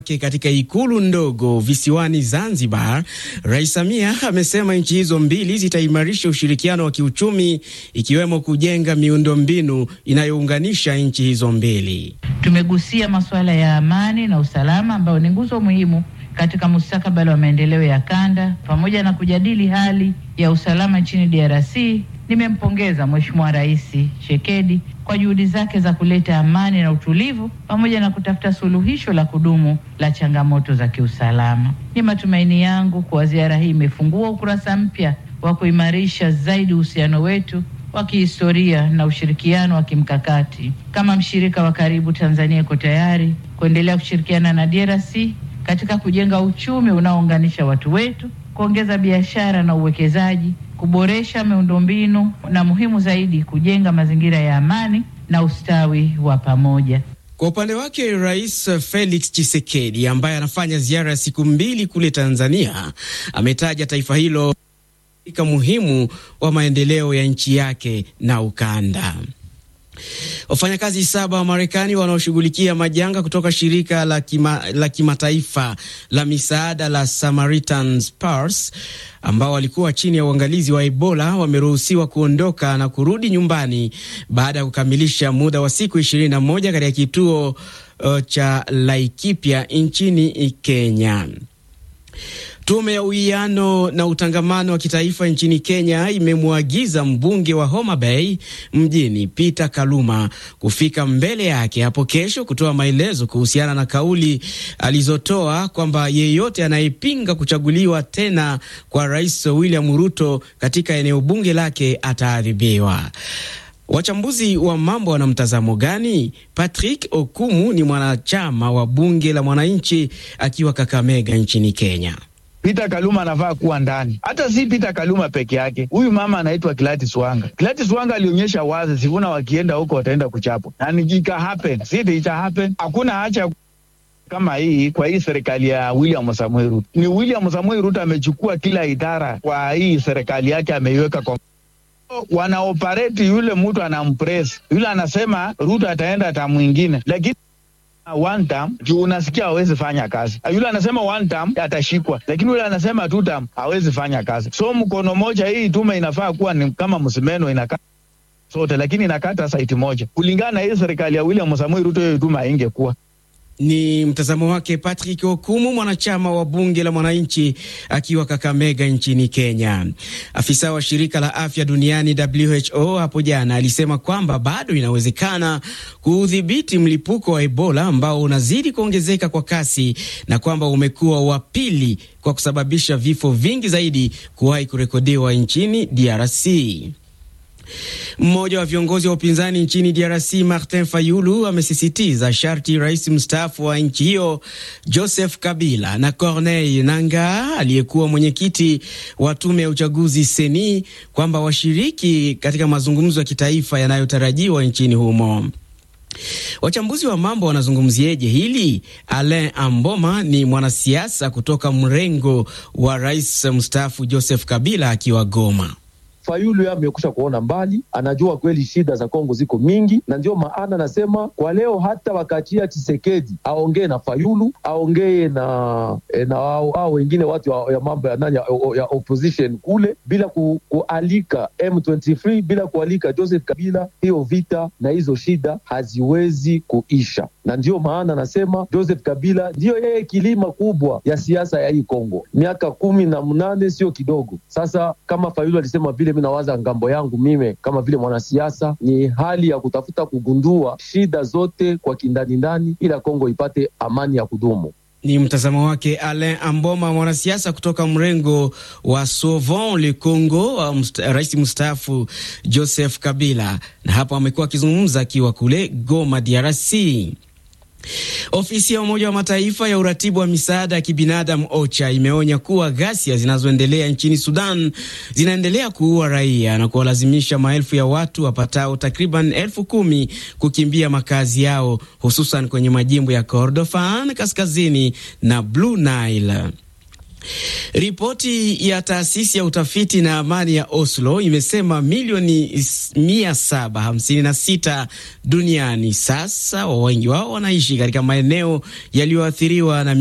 Katika ikulu ndogo visiwani Zanzibar, Rais Samia amesema nchi hizo mbili zitaimarisha ushirikiano wa kiuchumi ikiwemo kujenga miundombinu inayounganisha nchi hizo mbili. Tumegusia masuala ya amani na usalama ambayo ni nguzo muhimu katika mustakabali wa maendeleo ya kanda pamoja na kujadili hali ya usalama nchini DRC. Nimempongeza Mheshimiwa Rais Tshisekedi kwa juhudi zake za kuleta amani na utulivu pamoja na kutafuta suluhisho la kudumu la changamoto za kiusalama. Ni matumaini yangu kuwa ziara hii imefungua ukurasa mpya wa kuimarisha zaidi uhusiano wetu wa kihistoria na ushirikiano wa kimkakati. Kama mshirika wa karibu, Tanzania iko tayari kuendelea kushirikiana na DRC katika kujenga uchumi unaounganisha watu wetu, kuongeza biashara na uwekezaji kuboresha miundombinu na muhimu zaidi, kujenga mazingira ya amani na ustawi wa pamoja. Kwa upande wake, Rais Felix Tshisekedi ambaye anafanya ziara ya siku mbili kule Tanzania ametaja taifa hilo katika muhimu wa maendeleo ya nchi yake na ukanda. Wafanyakazi saba wa Marekani wanaoshughulikia majanga kutoka shirika la kima, la kimataifa la misaada la Samaritan's Purse ambao walikuwa chini ya uangalizi wa Ebola wameruhusiwa kuondoka na kurudi nyumbani baada ya kukamilisha muda wa siku 21 katika kituo uh, cha Laikipia nchini Kenya. Tume ya uwiano na utangamano wa kitaifa nchini Kenya imemwagiza mbunge wa Homa Bay mjini Peter Kaluma kufika mbele yake hapo kesho kutoa maelezo kuhusiana na kauli alizotoa kwamba yeyote anayepinga kuchaguliwa tena kwa Rais William Ruto katika eneo bunge lake ataadhibiwa. Wachambuzi wa mambo wana mtazamo gani? Patrick Okumu ni mwanachama wa bunge la mwananchi akiwa Kakamega nchini Kenya. Peter Kaluma anafaa kuwa ndani. Hata si Peter Kaluma peke yake, huyu mama anaitwa Gladys Wanga. Gladys Wanga alionyesha wazi Sifuna wakienda huko wataenda kuchapwa, na nikika happen si ita happen. Hakuna hacha kama hii kwa hii serikali ya William Samoei Ruto. Ni William Samoei Ruto amechukua kila idara kwa hii serikali yake, ameiweka kwa wanaoperate. Yule mtu anampress yule, anasema Ruto ataenda hata mwingine, lakini one term juu unasikia hawezi fanya kazi. Yule anasema one term atashikwa, lakini yule anasema two term hawezi fanya kazi. So mkono moja, hii tume inafaa kuwa ni kama msimeno inakata sote, lakini inakata saiti moja. Kulingana na hii serikali ya William Samoei Ruto, hiyo tume haingekuwa ni mtazamo wake Patrick Okumu, mwanachama wa bunge la mwananchi akiwa Kakamega nchini Kenya. Afisa wa shirika la afya duniani WHO hapo jana alisema kwamba bado inawezekana kuudhibiti mlipuko wa Ebola ambao unazidi kuongezeka kwa kasi na kwamba umekuwa wa pili kwa kusababisha vifo vingi zaidi kuwahi kurekodiwa nchini DRC. Mmoja wa viongozi wa upinzani nchini DRC Martin Fayulu amesisitiza sharti rais mstaafu wa nchi hiyo Joseph Kabila na Corneille Nangaa aliyekuwa mwenyekiti wa tume ya uchaguzi seni kwamba washiriki katika mazungumzo ya kitaifa yanayotarajiwa nchini humo. Wachambuzi wa mambo wanazungumzieje hili? Alain Amboma ni mwanasiasa kutoka mrengo wa rais mstaafu Joseph Kabila akiwa Goma. Fayulu yeye amekusha kuona mbali, anajua kweli shida za Kongo ziko mingi, na ndio maana nasema kwa leo hata wakachia Chisekedi aongee na Fayulu aongee na na au wengine watu ya mambo ya nani ya opposition kule, bila ku, kualika M23 bila kualika Joseph Kabila, hiyo vita na hizo shida haziwezi kuisha, na ndio maana nasema Joseph Kabila ndiyo yeye kilima kubwa ya siasa ya hii Kongo, miaka kumi na mnane sio kidogo. Sasa kama Fayulu alisema vile mi nawaza ngambo yangu mime kama vile mwanasiasa ni hali ya kutafuta kugundua shida zote kwa kindani ndani, ila Kongo ipate amani ya kudumu. Ni mtazamo wake Alain Amboma, mwanasiasa kutoka mrengo wa Sauvons le Congo wa msta, rais mstaafu Joseph Kabila, na hapo amekuwa akizungumza akiwa kule Goma, DRC. Ofisi ya Umoja wa Mataifa ya uratibu wa misaada ya kibinadamu OCHA imeonya kuwa ghasia zinazoendelea nchini Sudan zinaendelea kuua raia na kuwalazimisha maelfu ya watu wapatao takriban elfu kumi kukimbia makazi yao hususan kwenye majimbo ya Kordofan kaskazini na Blue Nile. Ripoti ya taasisi ya utafiti na amani ya Oslo imesema milioni 756 duniani sasa, wengi wao wanaishi katika maeneo yaliyoathiriwa na